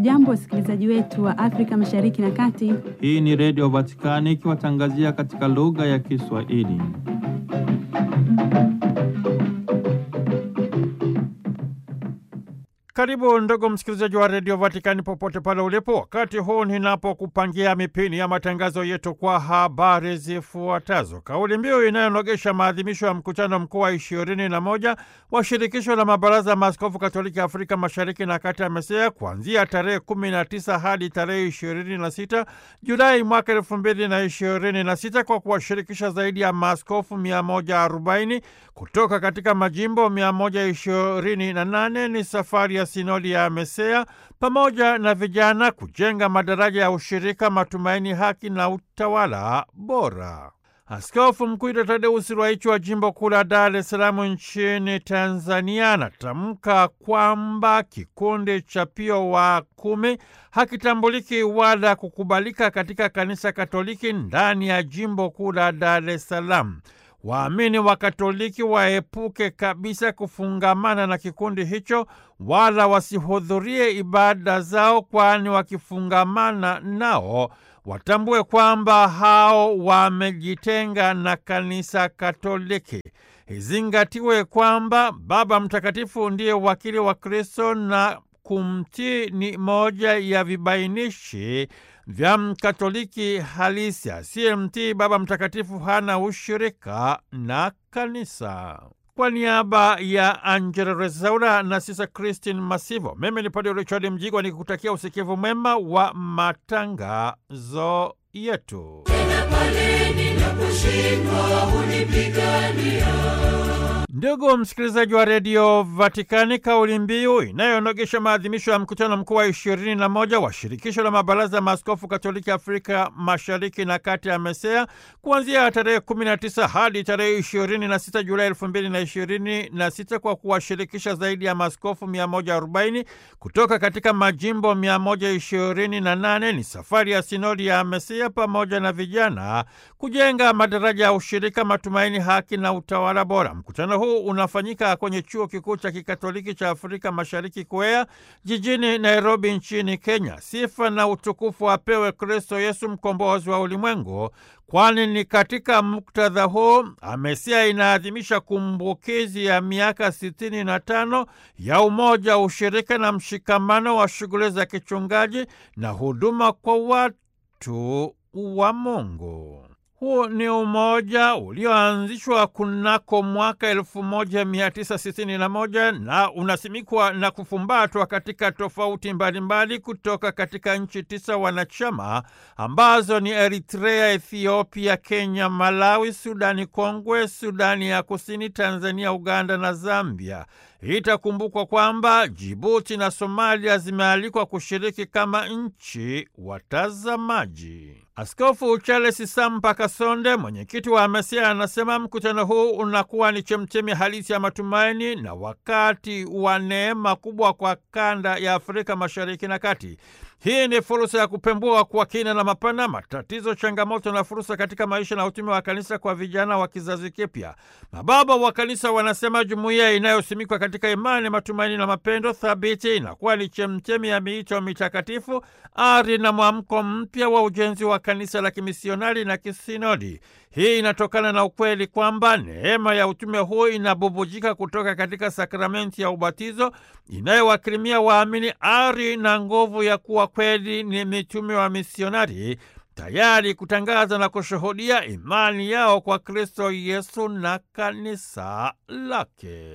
Hamjambo, wasikilizaji wetu wa Afrika Mashariki na Kati. Hii ni Redio Vatikani ikiwatangazia katika lugha ya Kiswahili. Karibu ndugu msikilizaji wa redio Vatikani popote pale ulipo, wakati huu ninapokupangia mipini ya matangazo yetu kwa habari zifuatazo. Kauli mbiu inayonogesha maadhimisho ya mkutano mkuu wa ishirini na moja wa shirikisho la mabaraza ya maaskofu katoliki Afrika mashariki na kati amesea kuanzia tarehe kumi na tisa hadi tarehe ishirini na sita Julai mwaka elfu mbili na ishirini na sita kwa kuwashirikisha zaidi ya maaskofu mia moja arobaini kutoka katika majimbo mia moja ishirini na nane ni safari ya sinodi ya Mesea pamoja na vijana kujenga madaraja ya ushirika, matumaini, haki na utawala bora. Askofu Mkuu Tadeusi Ruwaichi wa jimbo kuu la Dar es Salaam nchini Tanzania anatamka kwamba kikundi cha Pio wa kumi hakitambuliki wala kukubalika katika kanisa Katoliki ndani ya jimbo kuu la Dar es Salaam. Waamini wa Katoliki waepuke kabisa kufungamana na kikundi hicho wala wasihudhurie ibada zao, kwani wakifungamana nao watambue kwamba hao wamejitenga na kanisa Katoliki. Izingatiwe kwamba Baba Mtakatifu ndiye wakili wa Kristo na kumtii ni moja ya vibainishi vya Mkatoliki halisi. Asiyemtii Baba Mtakatifu hana ushirika na kanisa. Kwa niaba ya Angela Rezaura na Sisa Christine Masivo, mimi ni Padre Richard Mjigwa nikikutakia usikivu mwema wa matangazo yetu. Tena pale ninaposhindwa hunipigania. Ndugu msikilizaji wa redio Vatikani, kauli mbiu inayonogesha maadhimisho ya mkutano mkuu wa ishirini na moja wa shirikisho la mabaraza ya maaskofu katoliki Afrika mashariki na kati ya Mesea kuanzia tarehe 19 hadi tarehe 26 Julai 2026 kwa kuwashirikisha zaidi ya maaskofu 140 kutoka katika majimbo 128 ni safari ya sinodi ya Mesea pamoja na vijana kujenga madaraja ya ushirika, matumaini, haki na utawala bora. Mkutano huu unafanyika kwenye chuo kikuu cha kikatoliki cha Afrika Mashariki KUEA jijini Nairobi nchini Kenya. Sifa na utukufu apewe Kristo Yesu mkombozi wa ulimwengu, kwani ni katika muktadha huu Amesia inaadhimisha kumbukizi ya miaka sitini na tano ya umoja, ushirika na mshikamano wa shughuli za kichungaji na huduma kwa watu wa Mungu. Huu ni umoja ulioanzishwa kunako mwaka 1961 na unasimikwa na kufumbatwa katika tofauti mbalimbali kutoka katika nchi tisa wanachama ambazo ni Eritrea, Ethiopia, Kenya, Malawi, Sudani Kongwe, Sudani ya Kusini, Tanzania, Uganda na Zambia. Itakumbukwa kwamba Jibuti na Somalia zimealikwa kushiriki kama nchi watazamaji. Askofu Charles Sampa Kasonde, mwenyekiti wa Amesia, anasema mkutano huu unakuwa ni chemchemi halisi ya matumaini na wakati wa neema kubwa kwa kanda ya Afrika Mashariki na Kati. Hii ni fursa ya kupembua kwa kina na mapana matatizo, changamoto na fursa katika maisha na utume wa kanisa kwa vijana wa kizazi kipya. Mababa wa kanisa wanasema jumuiya inayosimikwa katika imani, matumaini na mapendo thabiti inakuwa ni chemchemi ya miito mitakatifu, ari na mwamko mpya wa ujenzi wa kanisa la kimisionari na kisinodi. Hii inatokana na ukweli kwamba neema ya utume huu inabubujika kutoka katika sakramenti ya ubatizo inayowakirimia waamini ari na nguvu ya kuwa kweli ni mitume wa misionari tayari kutangaza na kushuhudia imani yao kwa Kristo Yesu na kanisa lake.